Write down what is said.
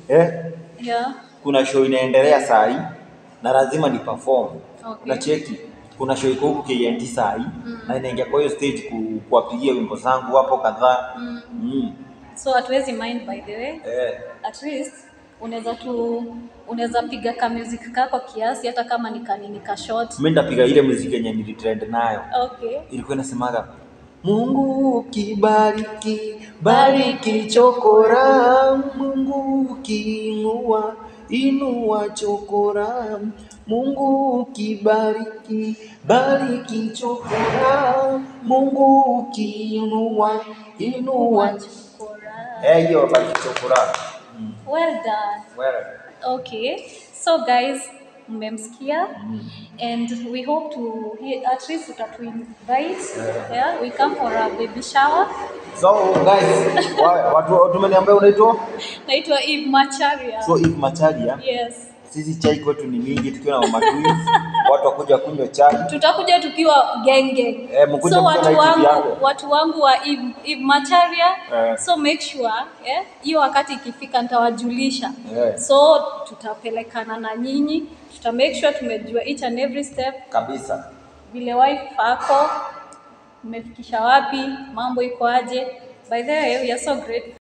eh, Yeah. kuna show inaendelea saa hii na lazima ni perform Okay. na cheki kuna show iko huku KNT saa hii na inaingia kwa hiyo stage ku, kuwapigia wimbo zangu hapo kadhaa Mm. mm. So hatuwezi mind by the way. eh. At least unaweza tu unaweza piga ka music kako kiasi hata kama ni kanini ka short. mi nitapiga ile muziki yenye nilitrend nayo Okay. ilikuwa inasemaga Mungu kibariki bariki chokora, Mungu kiinua inua chokora, Mungu kibariki bariki chokora, Mungu kiinua inua Chokora. eh, hiyo bariki chokora. Mm. Well done. Well, Okay. So guys, mmemsikia and we hope to he- at least utatu invite yeah we come for a baby shower so guys, wa, watu watu wameniambia unaitwa naitwa Eve Macharia so Eve Macharia. yes Sisi chai kwetu ni mingi, tukiwa na mama twins, watu wakuja kunywa chai. tutakuja tukiwa genge Eh, mkuje so mkiwa na watu hivi wangu vyako. watu wangu wa Eve, Eve Macharia Eh. so make sure eh, hiyo wakati ikifika nitawajulisha Eh. so tutapelekana na nyinyi tuta make sure tumejua each and every step kabisa. vile wife ako umefikisha wapi mambo iko aje by the way we are so great